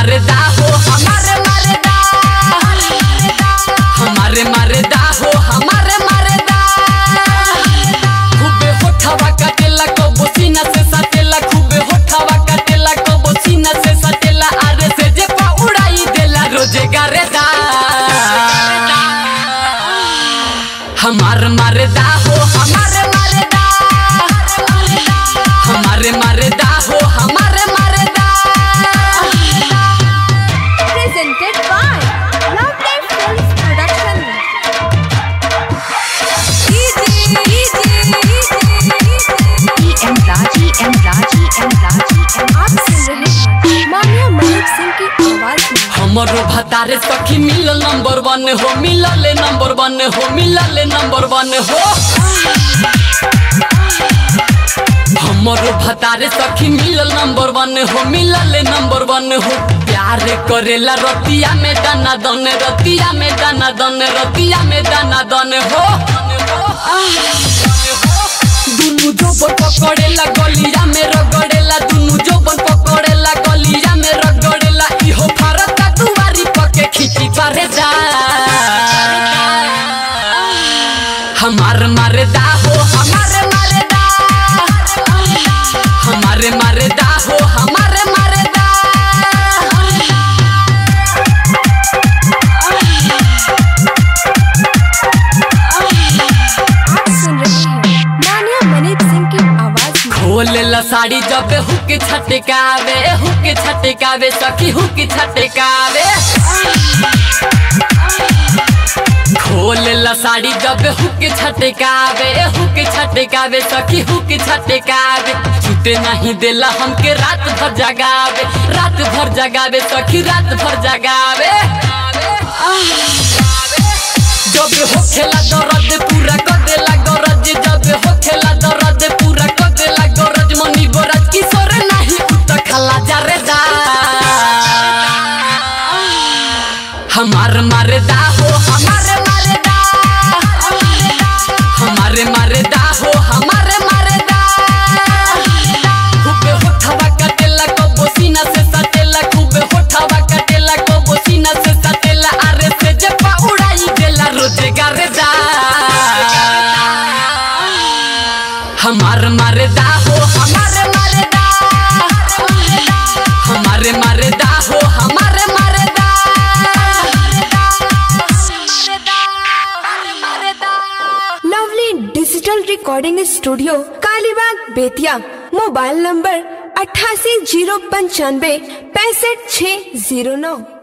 मरदा हो हमारे मरदा हमारे मरदा हो हमारे मरदा खूबे होठवा काटेला कबो सीना से सटेला खूबे होठवा काटेला कबो सीना से सटेला अरे से जे पा उड़ाई देला रोजे गरेदा हमार मरदा हो हमारे मरदा हमारे मरदा हो हमारे मरदा presented by Lovely Films Production. EM Raji, M Raji, M Raji, M आप सुन रहे हैं मानिया मलिक सिंह की आवाज में हमरो भतारे सखी मिलल नंबर वन हो मिलल नंबर वन हो मिलल नंबर वन हो हमरो भतारे सखी मिलल नंबर वन हो मिलल नंबर वन हो प्यार करेला रतिया में दाना दन रतिया में दाना दन रतिया में दाना दन हो दुनु जोबन पकड़ेला गलिया में रगड़ेला दुनु जोबन पकड़ेला गलिया में रगड़ेला इहो फारता दुआरी पके खींची पारे जा हमार मरदा हो हमारे मरदा हमारे मरदा हो हमारे मरदा आप सुन रहे हैं मानिया मलिक सिंह की आवाज में खोलेला साड़ी जब हुक छटकावे हुक छटकावे सखी हुक छटकावे खोलेला साड़ी जब हुक छटकावे हुक छटकावे सखी हुक छटकावे छूटे नहीं देला हमके रात भर जगावे रात भर जगावे सखी रात भर जगावे जब होखेला दर्द पूरा कर देला गरज जब होखेला दर्द पूरा कर देला गरज मनी गोरज किशोर नहीं उत खला जा रे जा हमार मरदा हो हमारे मरदा हमारे मरदा हो हमारे मरदा खूबे होठवा कटेला कबो सीना से सटेला खूबे होठवा कटेला कबो सीना से सटेला अरे से जे पा उड़ाई देला रोजे गरेदा हमार मरदा हो हमारे मरदा हमारे मरदा हो हमारे मरदा lovely digital recording studio Kalibagh Bettiah mobile number अट्ठासी जीरो पंचानवे पैंसठ छः जीरो नौ